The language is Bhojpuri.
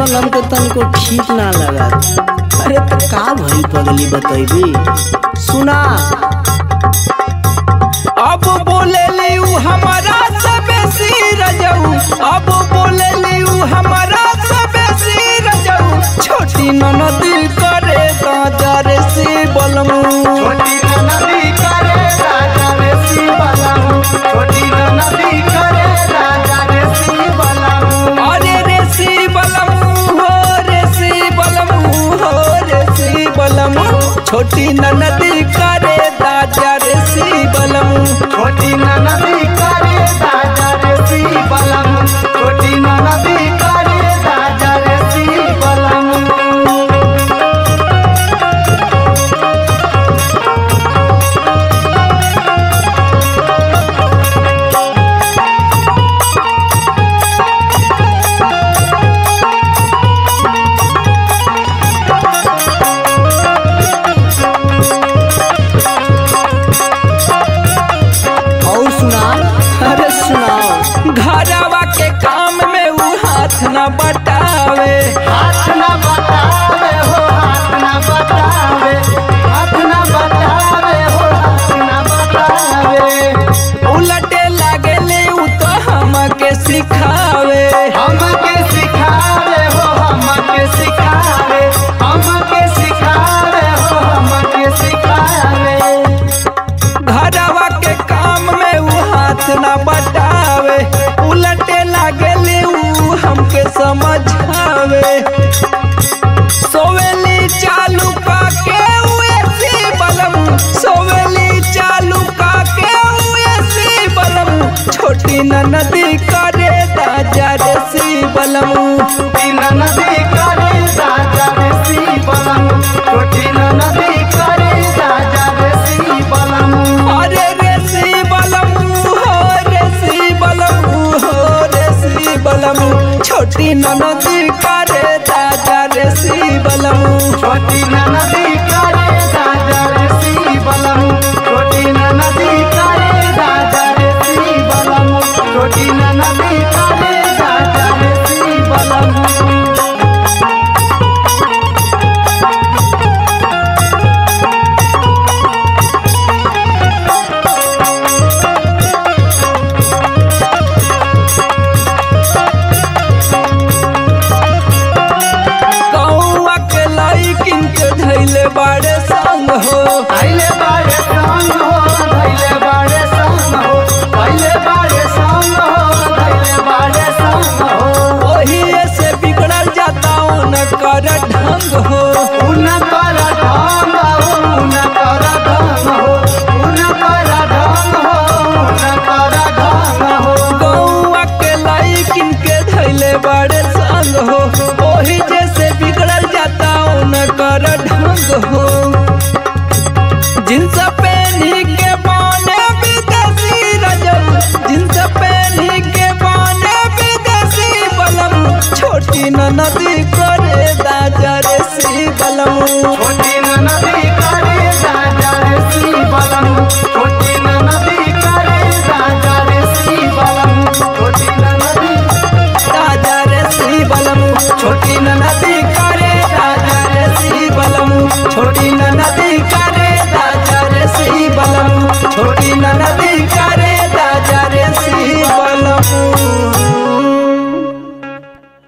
बलम के तनको ठीक ना लगा अरे तो का भइल पगली बतैबी सुना अब बोले लियू हमारा से बेसी रजऊ अब बोले लियू हमारा से बेसी रजऊ छोटी ननदी करे गाजर से बलमू छोटी नदी करे राजा रे शिवलम छोटी नदी करे राजा रे शिवलम अरे रे सी बलमू हो रे सी बलमू हो रे सी बलमू छोटी ननदी करे दाजा रे सी बलमू छोटी नदी करे राजा रे शिवलम छोटी नदी करे राजा रे शिवलम और सुना अरे सुनाओ घरवा के काम में वो हाथ न बटावे हाथ न बतावे हो हाथ न बतावे हाथ न बतावे हो हाथ न बतावे उलटे लागे ले उ तो हमके सिखावे हमके सिखावे हो हमके सिखावे हमके सिखावे हो हमके सिखावे घरवा के काम में वो हाथ न बटावे उलटे लागे ले उ हमके समझावे सोवेली चालू का के उएसी बलम सोवेली चालू का के उएसी बलम छोटी ननदी करे दाजा रे सी बलमू तीन नदी करे राजा रे शिवलम छोटी नदी करे राजा रे शिवलम अरे रे सी बलमू हो रे सी बलमू हो रे सी बलमू छोटी ननदी करे दादा रे सी बलमू छोटी नदी करे राजा रे शिवलम छोटी नदी करे राजा रे शिवलम छोटी नदी करे राजा रे शिवलम कौआ के लइकिन के धैले बाड़े संग हो धैले बाड़े संग हो धैले बाड़े संग हो धैले बाड़े संग हो धैले बाड़े संग हो ओही से बिगड़ल जाता न कर ढंग हो उन कर ढंग हो उन कर ढंग हो उन कर ढंग हो उन कर ढंग हो कौआ के लइकिन के धैले बाड़े संग हो ओही जैसे बिगड़ल जाता न कर ढंग हो जिनसे पहनी के बाने विदेशी रजब जिनसे पहनी के बाने विदेशी बलम छोटी नदी करे दाजा रे सी बलम छोटी नदी करे राजा रे शिवलम छोटी नदी करे राजा रे शिवलम छोटी नदी राजा रे सी बलम छोटी नदी करे राजा रे सी बलम छोटी नदी करे राजा रे सी बलम छोटी